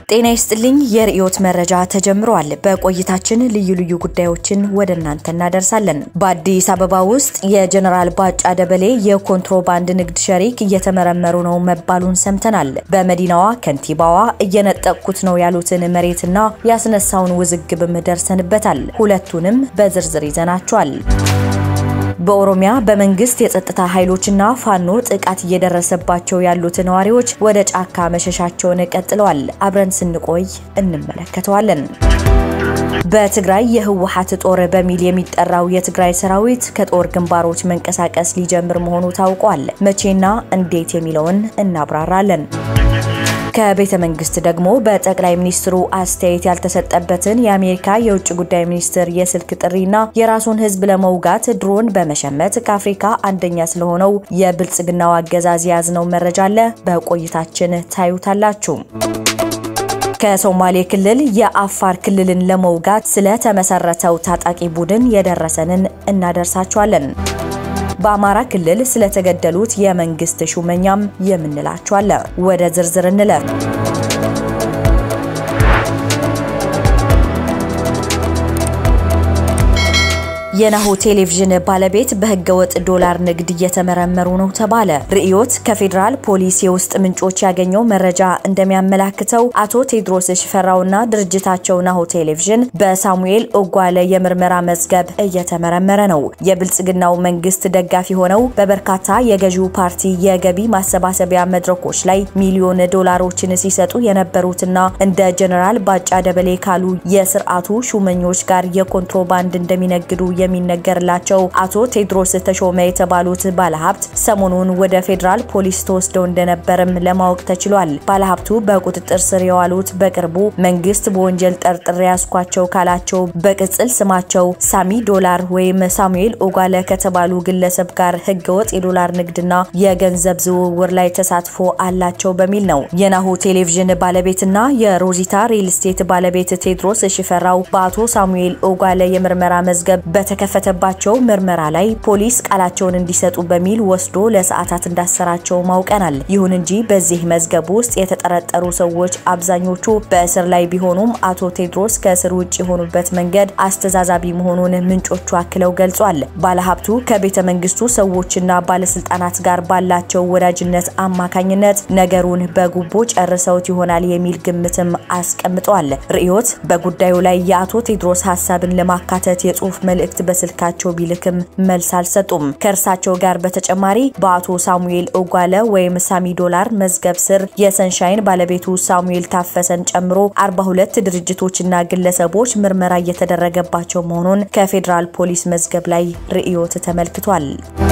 ጤና ይስጥልኝ። የርዕዮት መረጃ ተጀምሯል። በቆይታችን ልዩ ልዩ ጉዳዮችን ወደ እናንተ እናደርሳለን። በአዲስ አበባ ውስጥ የጀነራል ባጫ ደበሌ የኮንትሮባንድ ንግድ ሸሪክ እየተመረመሩ ነው መባሉን ሰምተናል። በመዲናዋ ከንቲባዋ እየነጠቅኩት ነው ያሉትን መሬትና ያስነሳውን ውዝግብም ደርሰንበታል። ሁለቱንም በዝርዝር ይዘናቸዋል። በኦሮሚያ በመንግስት የጸጥታ ኃይሎችና ፋኖ ጥቃት እየደረሰባቸው ያሉት ነዋሪዎች ወደ ጫካ መሸሻቸውን ቀጥለዋል። አብረን ስንቆይ እንመለከተዋለን። በትግራይ የህወሓት ጦር በሚል የሚጠራው የትግራይ ሰራዊት ከጦር ግንባሮች መንቀሳቀስ ሊጀምር መሆኑ ታውቋል። መቼና እንዴት የሚለውን እናብራራለን። ከቤተ መንግስት ደግሞ በጠቅላይ ሚኒስትሩ አስተያየት ያልተሰጠበትን የአሜሪካ የውጭ ጉዳይ ሚኒስትር የስልክ ጥሪና የራሱን ህዝብ ለመውጋት ድሮን በመሸመት ከአፍሪካ አንደኛ ስለሆነው የብልጽግናው አገዛዝ የያዝነው መረጃ አለ። በቆይታችን ታዩታላችሁ። ከሶማሌ ክልል የአፋር ክልልን ለመውጋት ስለተመሰረተው ታጣቂ ቡድን የደረሰንን እናደርሳችኋለን። በአማራ ክልል ስለተገደሉት የመንግስት ሹመኛም የምንላችኋለ። ወደ ዝርዝር እንለፍ። የናሁ ቴሌቪዥን ባለቤት በህገወጥ ዶላር ንግድ እየተመረመሩ ነው ተባለ። ርዕዮት ከፌዴራል ፖሊስ የውስጥ ምንጮች ያገኘው መረጃ እንደሚያመላክተው አቶ ቴድሮስ ሽፈራውና ድርጅታቸው ናሁ ቴሌቪዥን በሳሙኤል ኦጓለ የምርመራ መዝገብ እየተመረመረ ነው። የብልጽግናው መንግስት ደጋፊ ሆነው በበርካታ የገዢው ፓርቲ የገቢ ማሰባሰቢያ መድረኮች ላይ ሚሊዮን ዶላሮችን ሲሰጡ የነበሩትና እንደ ጀነራል ባጫ ደበሌ ካሉ የስርዓቱ ሹመኞች ጋር የኮንትሮባንድ እንደሚነግዱ የሚነገርላቸው አቶ ቴድሮስ ተሾመ የተባሉት ባለሀብት ሰሞኑን ወደ ፌዴራል ፖሊስ ተወስደው እንደነበርም ለማወቅ ተችሏል። ባለሀብቱ በቁጥጥር ስር የዋሉት በቅርቡ መንግስት በወንጀል ጠርጥሬ ያስኳቸው ካላቸው በቅጽል ስማቸው ሳሚ ዶላር ወይም ሳሙኤል ኦጓለ ከተባሉ ግለሰብ ጋር ህገወጥ የዶላር ንግድና የገንዘብ ዝውውር ላይ ተሳትፎ አላቸው በሚል ነው። የናሁ ቴሌቪዥን ባለቤትና የሮዚታ ሪል ስቴት ባለቤት ቴድሮስ ሽፈራው በአቶ ሳሙኤል ኦጓለ የምርመራ መዝገብ በተከፈተባቸው ምርመራ ላይ ፖሊስ ቃላቸውን እንዲሰጡ በሚል ወስዶ ለሰዓታት እንዳሰራቸው ማውቀናል። ይሁን እንጂ በዚህ መዝገብ ውስጥ የተጠረጠሩ ሰዎች አብዛኞቹ በእስር ላይ ቢሆኑም አቶ ቴድሮስ ከእስር ውጭ የሆኑበት መንገድ አስተዛዛቢ መሆኑን ምንጮቹ አክለው ገልጿል። ባለሀብቱ ከቤተ መንግስቱ ሰዎችና ባለስልጣናት ጋር ባላቸው ወዳጅነት አማካኝነት ነገሩን በጉቦ ጨርሰውት ይሆናል የሚል ግምትም አስቀምጠዋል። ርዕዮት በጉዳዩ ላይ የአቶ ቴድሮስ ሀሳብን ለማካተት የጽሁፍ መልእክት በስልካቸው ቢልክም መልስ አልሰጡም። ከእርሳቸው ጋር በተጨማሪ በአቶ ሳሙኤል ኦጓለ ወይም ሳሚ ዶላር መዝገብ ስር የሰንሻይን ባለቤቱ ሳሙኤል ታፈሰን ጨምሮ 42 ድርጅቶችና ግለሰቦች ምርመራ እየተደረገባቸው መሆኑን ከፌዴራል ፖሊስ መዝገብ ላይ ርዕዮት ተመልክቷል።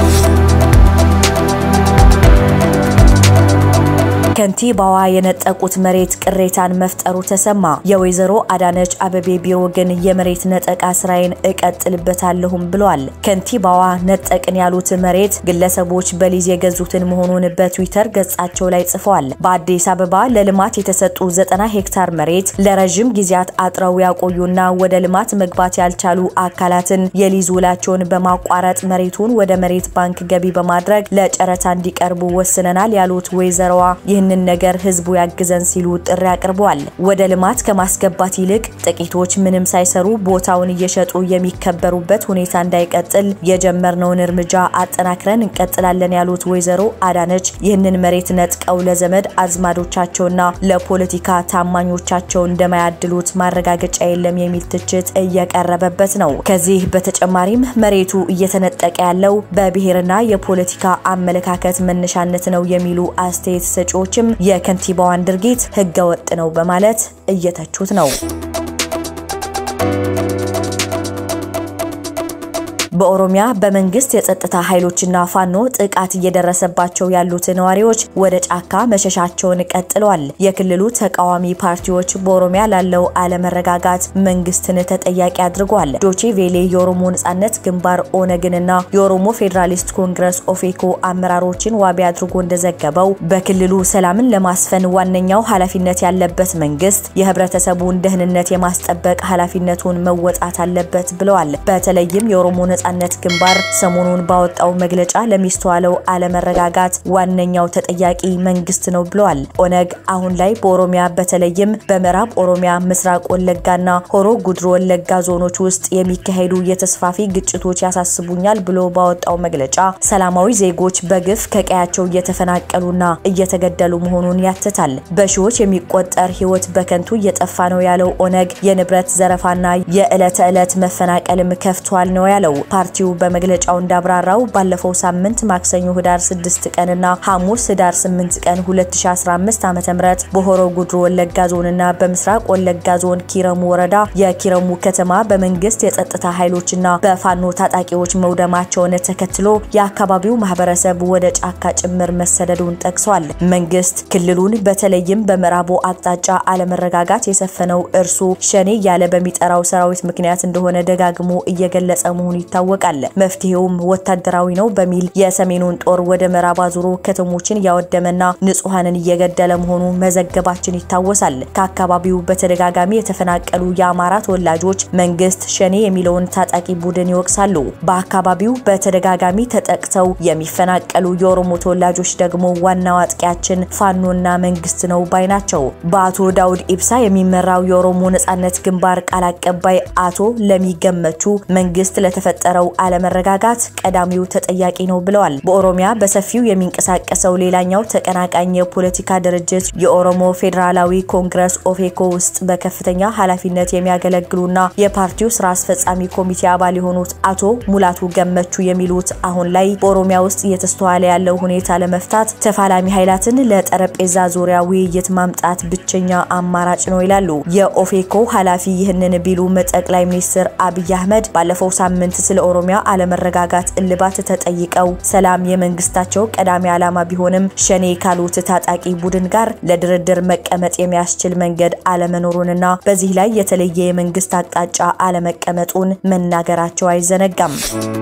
ከንቲባዋ የነጠቁት መሬት ቅሬታን መፍጠሩ ተሰማ። የወይዘሮ አዳነች አበቤ ቢሮ ግን የመሬት ነጠቃ ስራዬን እቀጥልበታለሁም ብሏል። ከንቲባዋ ነጠቅን ያሉት መሬት ግለሰቦች በሊዝ የገዙትን መሆኑን በትዊተር ገጻቸው ላይ ጽፈዋል። በአዲስ አበባ ለልማት የተሰጡ ዘጠና ሄክታር መሬት ለረዥም ጊዜያት አጥረው ያቆዩና ወደ ልማት መግባት ያልቻሉ አካላትን የሊዝ ውላቸውን በማቋረጥ መሬቱን ወደ መሬት ባንክ ገቢ በማድረግ ለጨረታ እንዲቀርቡ ወስነናል ያሉት ወይዘሮዋ ይህንን ነገር ህዝቡ ያግዘን ሲሉ ጥሪ አቅርበዋል። ወደ ልማት ከማስገባት ይልቅ ጥቂቶች ምንም ሳይሰሩ ቦታውን እየሸጡ የሚከበሩበት ሁኔታ እንዳይቀጥል የጀመርነውን እርምጃ አጠናክረን እንቀጥላለን ያሉት ወይዘሮ አዳነች ይህንን መሬት ነጥቀው ለዘመድ አዝማዶቻቸውና ለፖለቲካ ታማኞቻቸው እንደማያድሉት ማረጋገጫ የለም የሚል ትችት እየቀረበበት ነው። ከዚህ በተጨማሪም መሬቱ እየተነጠቀ ያለው በብሔርና የፖለቲካ አመለካከት መነሻነት ነው የሚሉ አስተያየት ሰጪዎችም የከንቲባዋን ድርጊት ህገ ወጥ ነው በማለት እየተቹት ነው። በኦሮሚያ በመንግስት የጸጥታ ኃይሎችና ፋኖ ጥቃት እየደረሰባቸው ያሉት ነዋሪዎች ወደ ጫካ መሸሻቸውን ቀጥለዋል። የክልሉ ተቃዋሚ ፓርቲዎች በኦሮሚያ ላለው አለመረጋጋት መንግስትን ተጠያቂ አድርጓል። ዶቼ ቬሌ የኦሮሞ ነጻነት ግንባር ኦነግንና የኦሮሞ ፌዴራሊስት ኮንግረስ ኦፌኮ አመራሮችን ዋቢ አድርጎ እንደዘገበው በክልሉ ሰላምን ለማስፈን ዋነኛው ኃላፊነት ያለበት መንግስት የህብረተሰቡን ደህንነት የማስጠበቅ ኃላፊነቱን መወጣት አለበት ብለዋል። በተለይም የኦሮሞ ነጻነት ግንባር ሰሞኑን ባወጣው መግለጫ ለሚስተዋለው አለመረጋጋት ዋነኛው ተጠያቂ መንግስት ነው ብለዋል። ኦነግ አሁን ላይ በኦሮሚያ በተለይም በምዕራብ ኦሮሚያ፣ ምስራቅ ወለጋና ሆሮ ጉድሮ ወለጋ ዞኖች ውስጥ የሚካሄዱ የተስፋፊ ግጭቶች ያሳስቡኛል ብሎ ባወጣው መግለጫ ሰላማዊ ዜጎች በግፍ ከቀያቸው እየተፈናቀሉና እየተገደሉ መሆኑን ያትታል። በሺዎች የሚቆጠር ሕይወት በከንቱ እየጠፋ ነው ያለው ኦነግ የንብረት ዘረፋና የዕለት ተዕለት መፈናቀልም ከፍቷል ነው ያለው። ፓርቲው በመግለጫው እንዳብራራው ባለፈው ሳምንት ማክሰኞ ህዳር 6 ቀንና ሐሙስ ህዳር 8 ቀን 2015 ዓ.ም በሆሮ ጉድሮ ወለጋ ዞንና በምስራቅ ወለጋ ዞን ኪረሙ ወረዳ የኪረሙ ከተማ በመንግስት የጸጥታ ኃይሎችና በፋኖ ታጣቂዎች መውደማቸውን ተከትሎ የአካባቢው ማህበረሰብ ወደ ጫካ ጭምር መሰደዱን ጠቅሷል። መንግስት ክልሉን በተለይም በምዕራቡ አቅጣጫ አለመረጋጋት የሰፈነው እርሱ ሸኔ እያለ በሚጠራው ሰራዊት ምክንያት እንደሆነ ደጋግሞ እየገለጸ መሆኑ ይታወቃል። መፍትሄውም ወታደራዊ ነው በሚል የሰሜኑን ጦር ወደ ምዕራብ አዙሮ ከተሞችን እያወደመና ንጹሐንን እየገደለ መሆኑ መዘገባችን ይታወሳል። ከአካባቢው በተደጋጋሚ የተፈናቀሉ የአማራ ተወላጆች መንግስት ሸኔ የሚለውን ታጣቂ ቡድን ይወቅሳሉ። በአካባቢው በተደጋጋሚ ተጠቅተው የሚፈናቀሉ የኦሮሞ ተወላጆች ደግሞ ዋናው አጥቂያችን ፋኖና መንግስት ነው ባይ ናቸው። በአቶ ዳውድ ኢብሳ የሚመራው የኦሮሞ ነጻነት ግንባር ቃል አቀባይ አቶ ለሚገመቹ መንግስት ለተፈጠረው አለመረጋጋት ቀዳሚው ተጠያቂ ነው ብለዋል። በኦሮሚያ በሰፊው የሚንቀሳቀሰው ሌላኛው ተቀናቃኝ የፖለቲካ ድርጅት የኦሮሞ ፌዴራላዊ ኮንግረስ ኦፌኮ ውስጥ በከፍተኛ ኃላፊነት የሚያገለግሉና የፓርቲው ስራ አስፈጻሚ ኮሚቴ አባል የሆኑት አቶ ሙላቱ ገመቹ የሚሉት አሁን ላይ በኦሮሚያ ውስጥ እየተስተዋለ ያለው ሁኔታ ለመፍታት ተፋላሚ ኃይላትን ለጠረጴዛ ዙሪያ ውይይት ማምጣት ብቸኛ አማራጭ ነው ይላሉ። የኦፌኮ ኃላፊ ይህንን ቢሉም ጠቅላይ ሚኒስትር አብይ አህመድ ባለፈው ሳምንት ስለ ኦሮሚያ አለመረጋጋት እልባት ተጠይቀው ሰላም የመንግስታቸው ቀዳሚ ዓላማ ቢሆንም ሸኔ ካሉት ታጣቂ ቡድን ጋር ለድርድር መቀመጥ የሚያስችል መንገድ አለመኖሩንና በዚህ ላይ የተለየ የመንግስት አቅጣጫ አለመቀመጡን መናገራቸው አይዘነጋም።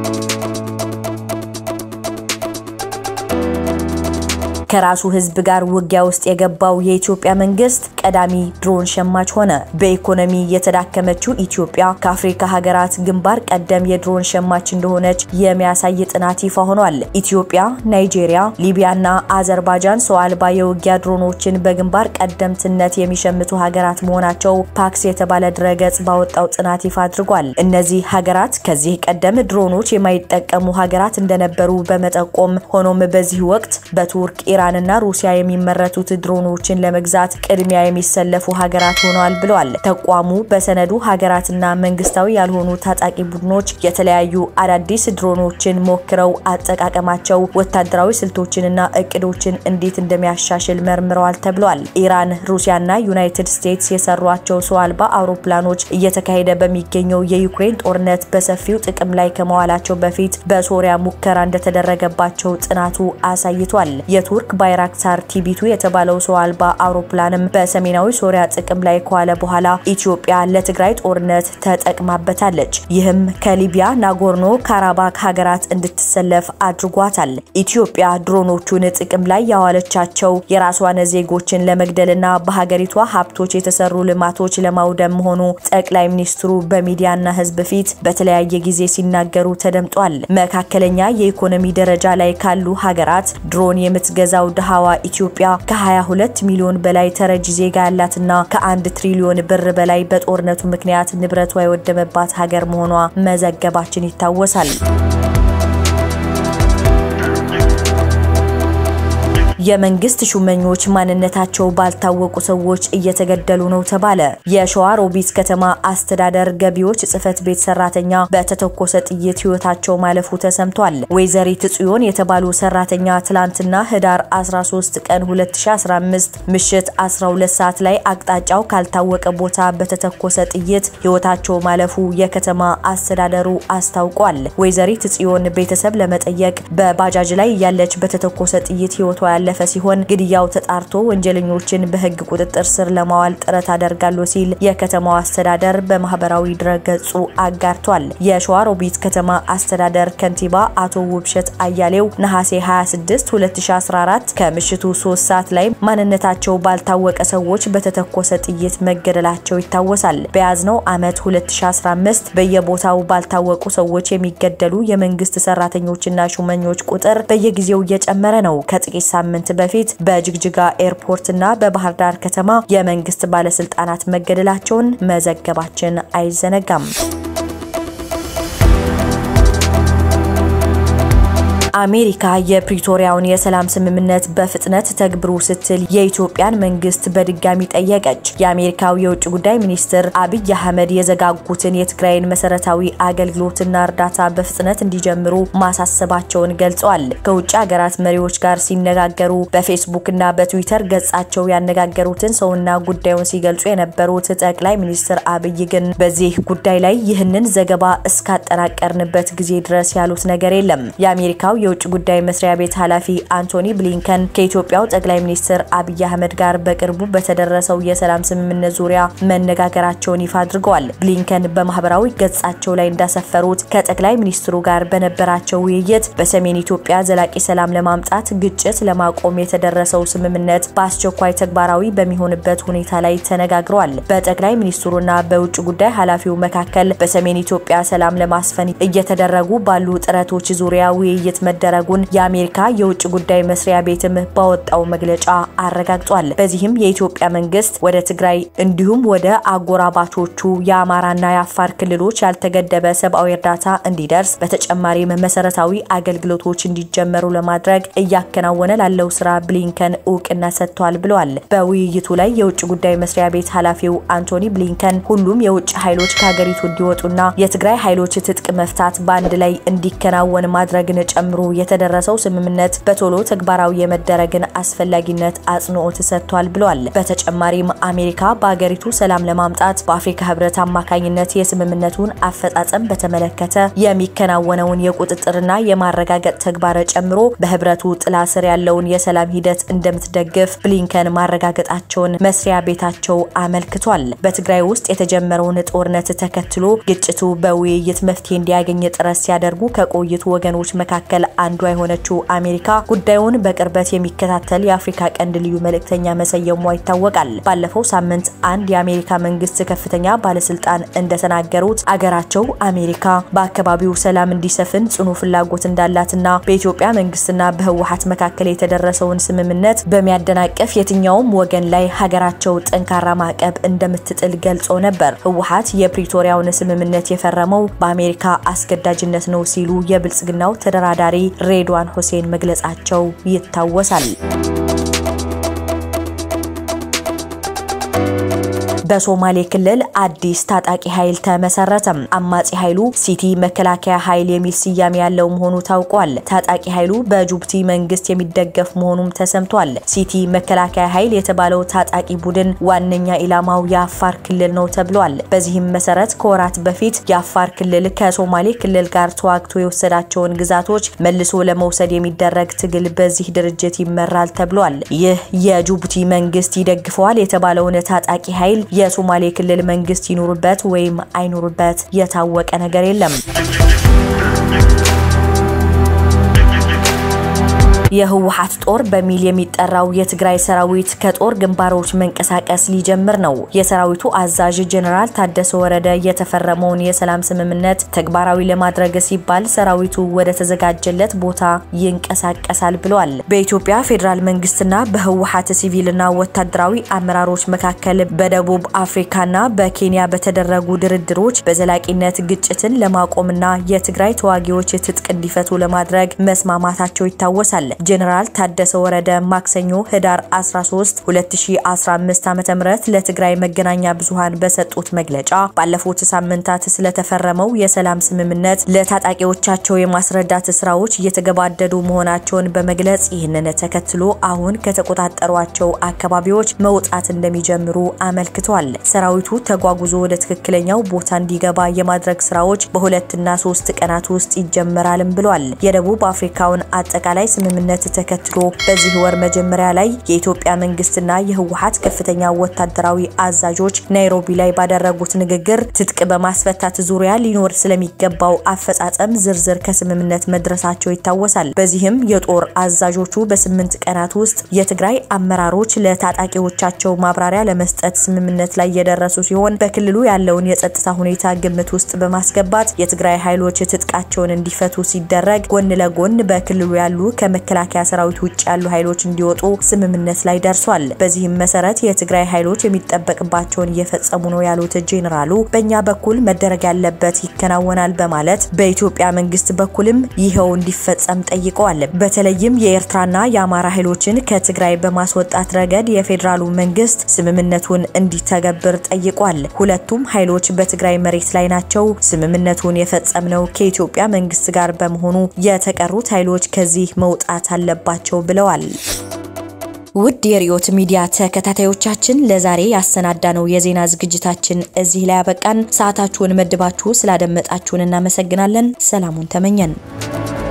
ከራሱ ህዝብ ጋር ውጊያ ውስጥ የገባው የኢትዮጵያ መንግስት ቀዳሚ ድሮን ሸማች ሆነ። በኢኮኖሚ የተዳከመችው ኢትዮጵያ ከአፍሪካ ሀገራት ግንባር ቀደም የድሮን ሸማች እንደሆነች የሚያሳይ ጥናት ይፋ ሆኗል። ኢትዮጵያ፣ ናይጄሪያ፣ ሊቢያና አዘርባይጃን ሰው አልባ የውጊያ ድሮኖችን በግንባር ቀደምትነት የሚሸምቱ ሀገራት መሆናቸው ፓክስ የተባለ ድረገጽ ባወጣው ጥናት ይፋ አድርጓል። እነዚህ ሀገራት ከዚህ ቀደም ድሮኖች የማይጠቀሙ ሀገራት እንደነበሩ በመጠቆም ሆኖም በዚህ ወቅት በቱርክ ኢራንና ሩሲያ የሚመረቱት ድሮኖችን ለመግዛት ቅድሚያ የሚሰለፉ ሀገራት ሆነዋል ብለዋል። ተቋሙ በሰነዱ ሀገራትና መንግስታዊ ያልሆኑ ታጣቂ ቡድኖች የተለያዩ አዳዲስ ድሮኖችን ሞክረው አጠቃቀማቸው ወታደራዊ ስልቶችንና እቅዶችን እንዴት እንደሚያሻሽል መርምረዋል ተብሏል። ኢራን፣ ሩሲያና ዩናይትድ ስቴትስ የሰሯቸው ሰው አልባ አውሮፕላኖች እየተካሄደ በሚገኘው የዩክሬን ጦርነት በሰፊው ጥቅም ላይ ከመዋላቸው በፊት በሶሪያ ሙከራ እንደተደረገባቸው ጥናቱ አሳይቷል። የቱርክ ባይራክታር ቲቢቱ የተባለው ሰው አልባ አውሮፕላንም በሰሜናዊ ሶሪያ ጥቅም ላይ ከዋለ በኋላ ኢትዮጵያ ለትግራይ ጦርነት ተጠቅማበታለች። ይህም ከሊቢያ ናጎርኖ ካራባክ ሀገራት እንድትሰለፍ አድርጓታል። ኢትዮጵያ ድሮኖቹን ጥቅም ላይ ያዋለቻቸው የራሷን ዜጎችን ለመግደልና በሀገሪቷ ሀብቶች የተሰሩ ልማቶች ለማውደም መሆኑ ጠቅላይ ሚኒስትሩ በሚዲያና ሕዝብ ፊት በተለያየ ጊዜ ሲናገሩ ተደምጧል። መካከለኛ የኢኮኖሚ ደረጃ ላይ ካሉ ሀገራት ድሮን የምትገዛው ድሃዋ ኢትዮጵያ ከ22 ሚሊዮን በላይ ተረጂ ዜጋ ያላትና ከአንድ ትሪሊዮን ብር በላይ በጦርነቱ ምክንያት ንብረቷ የወደመባት ሀገር መሆኗ መዘገባችን ይታወሳል። የመንግስት ሹመኞች ማንነታቸው ባልታወቁ ሰዎች እየተገደሉ ነው ተባለ። የሸዋ ሮቢት ከተማ አስተዳደር ገቢዎች ጽህፈት ቤት ሰራተኛ በተተኮሰ ጥይት ህይወታቸው ማለፉ ተሰምቷል። ወይዘሪት ጽዮን የተባሉ ሰራተኛ ትላንትና ህዳር 13 ቀን 2015 ምሽት 12 ሰዓት ላይ አቅጣጫው ካልታወቀ ቦታ በተተኮሰ ጥይት ህይወታቸው ማለፉ የከተማ አስተዳደሩ አስታውቋል። ወይዘሪት ጽዮን ቤተሰብ ለመጠየቅ በባጃጅ ላይ ያለች በተተኮሰ ጥይት ህይወቷ ያለፈ ያለፈ ሲሆን ግድያው ተጣርቶ ወንጀለኞችን በሕግ ቁጥጥር ስር ለማዋል ጥረት አደርጋለሁ ሲል የከተማው አስተዳደር በማህበራዊ ድረገጹ አጋርቷል። የሸዋሮቢት ከተማ አስተዳደር ከንቲባ አቶ ውብሸት አያሌው ነሐሴ 26 2014 ከምሽቱ 3 ሰዓት ላይ ማንነታቸው ባልታወቀ ሰዎች በተተኮሰ ጥይት መገደላቸው ይታወሳል። በያዝነው ዓመት 2015 በየቦታው ባልታወቁ ሰዎች የሚገደሉ የመንግስት ሰራተኞችና ሹመኞች ቁጥር በየጊዜው እየጨመረ ነው። ከጥቂት ሳምንት በፊት በጅግጅጋ ኤርፖርትና በባህር ዳር ከተማ የመንግስት ባለስልጣናት መገደላቸውን መዘገባችን አይዘነጋም። አሜሪካ የፕሪቶሪያውን የሰላም ስምምነት በፍጥነት ተግብሩ ስትል የኢትዮጵያን መንግስት በድጋሚ ጠየቀች። የአሜሪካው የውጭ ጉዳይ ሚኒስትር አብይ አህመድ የዘጋጉትን የትግራይን መሰረታዊ አገልግሎትና እርዳታ በፍጥነት እንዲጀምሩ ማሳሰባቸውን ገልጸዋል። ከውጭ ሀገራት መሪዎች ጋር ሲነጋገሩ በፌስቡክና በትዊተር ገጻቸው ያነጋገሩትን ሰውና ጉዳዩን ሲገልጹ የነበሩት ጠቅላይ ሚኒስትር አብይ ግን በዚህ ጉዳይ ላይ ይህንን ዘገባ እስካጠናቀርንበት ጊዜ ድረስ ያሉት ነገር የለም። የአሜሪካው የውጭ ጉዳይ መስሪያ ቤት ኃላፊ አንቶኒ ብሊንከን ከኢትዮጵያው ጠቅላይ ሚኒስትር አብይ አህመድ ጋር በቅርቡ በተደረሰው የሰላም ስምምነት ዙሪያ መነጋገራቸውን ይፋ አድርገዋል። ብሊንከን በማህበራዊ ገጻቸው ላይ እንዳሰፈሩት ከጠቅላይ ሚኒስትሩ ጋር በነበራቸው ውይይት በሰሜን ኢትዮጵያ ዘላቂ ሰላም ለማምጣት ግጭት ለማቆም የተደረሰው ስምምነት በአስቸኳይ ተግባራዊ በሚሆንበት ሁኔታ ላይ ተነጋግረዋል። በጠቅላይ ሚኒስትሩና በውጭ ጉዳይ ኃላፊው መካከል በሰሜን ኢትዮጵያ ሰላም ለማስፈን እየተደረጉ ባሉ ጥረቶች ዙሪያ ውይይት መደረጉን የአሜሪካ የውጭ ጉዳይ መስሪያ ቤትም ባወጣው መግለጫ አረጋግጧል። በዚህም የኢትዮጵያ መንግስት ወደ ትግራይ እንዲሁም ወደ አጎራባቾቹ የአማራና የአፋር ክልሎች ያልተገደበ ሰብአዊ እርዳታ እንዲደርስ በተጨማሪም መሰረታዊ አገልግሎቶች እንዲጀመሩ ለማድረግ እያከናወነ ላለው ስራ ብሊንከን እውቅና ሰጥቷል ብለዋል። በውይይቱ ላይ የውጭ ጉዳይ መስሪያ ቤት ኃላፊው አንቶኒ ብሊንከን ሁሉም የውጭ ኃይሎች ከሀገሪቱ እንዲወጡና የትግራይ ኃይሎች ትጥቅ መፍታት በአንድ ላይ እንዲከናወን ማድረግን ጨምሮ የተደረሰው ስምምነት በቶሎ ተግባራዊ የመደረግን አስፈላጊነት አጽንኦት ሰጥቷል ብለዋል። በተጨማሪም አሜሪካ በሀገሪቱ ሰላም ለማምጣት በአፍሪካ ህብረት አማካኝነት የስምምነቱን አፈጻጸም በተመለከተ የሚከናወነውን የቁጥጥርና የማረጋገጥ ተግባር ጨምሮ በህብረቱ ጥላ ስር ያለውን የሰላም ሂደት እንደምትደግፍ ብሊንከን ማረጋገጣቸውን መስሪያ ቤታቸው አመልክቷል። በትግራይ ውስጥ የተጀመረውን ጦርነት ተከትሎ ግጭቱ በውይይት መፍትሄ እንዲያገኝ ጥረት ሲያደርጉ ከቆይቱ ወገኖች መካከል አንዷ የሆነችው አሜሪካ ጉዳዩን በቅርበት የሚከታተል የአፍሪካ ቀንድ ልዩ መልእክተኛ መሰየሟ ይታወቃል። ባለፈው ሳምንት አንድ የአሜሪካ መንግስት ከፍተኛ ባለስልጣን እንደተናገሩት አገራቸው አሜሪካ በአካባቢው ሰላም እንዲሰፍን ጽኑ ፍላጎት እንዳላትና በኢትዮጵያ መንግስትና በህወሀት መካከል የተደረሰውን ስምምነት በሚያደናቅፍ የትኛውም ወገን ላይ ሀገራቸው ጠንካራ ማዕቀብ እንደምትጥል ገልጾ ነበር። ህወሀት የፕሪቶሪያውን ስምምነት የፈረመው በአሜሪካ አስገዳጅነት ነው ሲሉ የብልጽግናው ተደራዳሪ ሬድዋን ሁሴን መግለጻቸው ይታወሳል። በሶማሌ ክልል አዲስ ታጣቂ ኃይል ተመሰረተም። አማጺ ኃይሉ ሲቲ መከላከያ ኃይል የሚል ስያሜ ያለው መሆኑ ታውቋል። ታጣቂ ኃይሉ በጅቡቲ መንግስት የሚደገፍ መሆኑም ተሰምቷል። ሲቲ መከላከያ ኃይል የተባለው ታጣቂ ቡድን ዋነኛ ኢላማው የአፋር ክልል ነው ተብሏል። በዚህም መሰረት ከወራት በፊት የአፋር ክልል ከሶማሌ ክልል ጋር ተዋግቶ የወሰዳቸውን ግዛቶች መልሶ ለመውሰድ የሚደረግ ትግል በዚህ ድርጅት ይመራል ተብሏል። ይህ የጅቡቲ መንግስት ይደግፈዋል የተባለውን ታጣቂ ኃይል የሶማሌ ክልል መንግስት ይኑርበት ወይም አይኑርበት የታወቀ ነገር የለም። የህወሓት ጦር በሚል የሚጠራው የትግራይ ሰራዊት ከጦር ግንባሮች መንቀሳቀስ ሊጀምር ነው። የሰራዊቱ አዛዥ ጀኔራል ታደሰ ወረደ የተፈረመውን የሰላም ስምምነት ተግባራዊ ለማድረግ ሲባል ሰራዊቱ ወደ ተዘጋጀለት ቦታ ይንቀሳቀሳል ብለዋል። በኢትዮጵያ ፌዴራል መንግስትና በህወሓት ሲቪልና ወታደራዊ አመራሮች መካከል በደቡብ አፍሪካና በኬንያ በተደረጉ ድርድሮች በዘላቂነት ግጭትን ለማቆምና የትግራይ ተዋጊዎች ትጥቅ እንዲፈቱ ለማድረግ መስማማታቸው ይታወሳል። ጄኔራል ታደሰ ወረደ ማክሰኞ ህዳር 13 2015 ዓ.ም ለትግራይ መገናኛ ብዙሃን በሰጡት መግለጫ ባለፉት ሳምንታት ስለተፈረመው የሰላም ስምምነት ለታጣቂዎቻቸው የማስረዳት ስራዎች እየተገባደዱ መሆናቸውን በመግለጽ ይህንን ተከትሎ አሁን ከተቆጣጠሯቸው አካባቢዎች መውጣት እንደሚጀምሩ አመልክቷል። ሰራዊቱ ተጓጉዞ ወደ ትክክለኛው ቦታ እንዲገባ የማድረግ ስራዎች በሁለትና ሶስት ቀናት ውስጥ ይጀመራልም ብሏል። የደቡብ አፍሪካውን አጠቃላይ ስምምነት ስምምነት ተከትሎ በዚህ ወር መጀመሪያ ላይ የኢትዮጵያ መንግስትና የህወሓት ከፍተኛ ወታደራዊ አዛዦች ናይሮቢ ላይ ባደረጉት ንግግር ትጥቅ በማስፈታት ዙሪያ ሊኖር ስለሚገባው አፈጻጸም ዝርዝር ከስምምነት መድረሳቸው ይታወሳል። በዚህም የጦር አዛዦቹ በስምንት ቀናት ውስጥ የትግራይ አመራሮች ለታጣቂዎቻቸው ማብራሪያ ለመስጠት ስምምነት ላይ የደረሱ ሲሆን በክልሉ ያለውን የጸጥታ ሁኔታ ግምት ውስጥ በማስገባት የትግራይ ኃይሎች ትጥቃቸውን እንዲፈቱ ሲደረግ፣ ጎን ለጎን በክልሉ ያሉ ከመከላከያ ሰራዊት ውጭ ያሉ ኃይሎች እንዲወጡ ስምምነት ላይ ደርሷል። በዚህም መሰረት የትግራይ ኃይሎች የሚጠበቅባቸውን እየፈጸሙ ነው ያሉት ጄኔራሉ በእኛ በኩል መደረግ ያለበት ይከናወናል በማለት በኢትዮጵያ መንግስት በኩልም ይኸው እንዲፈጸም ጠይቀዋል። በተለይም የኤርትራና የአማራ ኃይሎችን ከትግራይ በማስወጣት ረገድ የፌዴራሉ መንግስት ስምምነቱን እንዲተገብር ጠይቋል። ሁለቱም ኃይሎች በትግራይ መሬት ላይ ናቸው። ስምምነቱን የፈጸምነው ከኢትዮጵያ መንግስት ጋር በመሆኑ የተቀሩት ኃይሎች ከዚህ መውጣት አለባቸው ብለዋል። ውድ የሪዮት ሚዲያ ተከታታዮቻችን ለዛሬ ያሰናዳነው የዜና ዝግጅታችን እዚህ ላይ ያበቃን። ሰዓታችሁን መድባችሁ ስላደመጣችሁን እናመሰግናለን። ሰላሙን ተመኘን።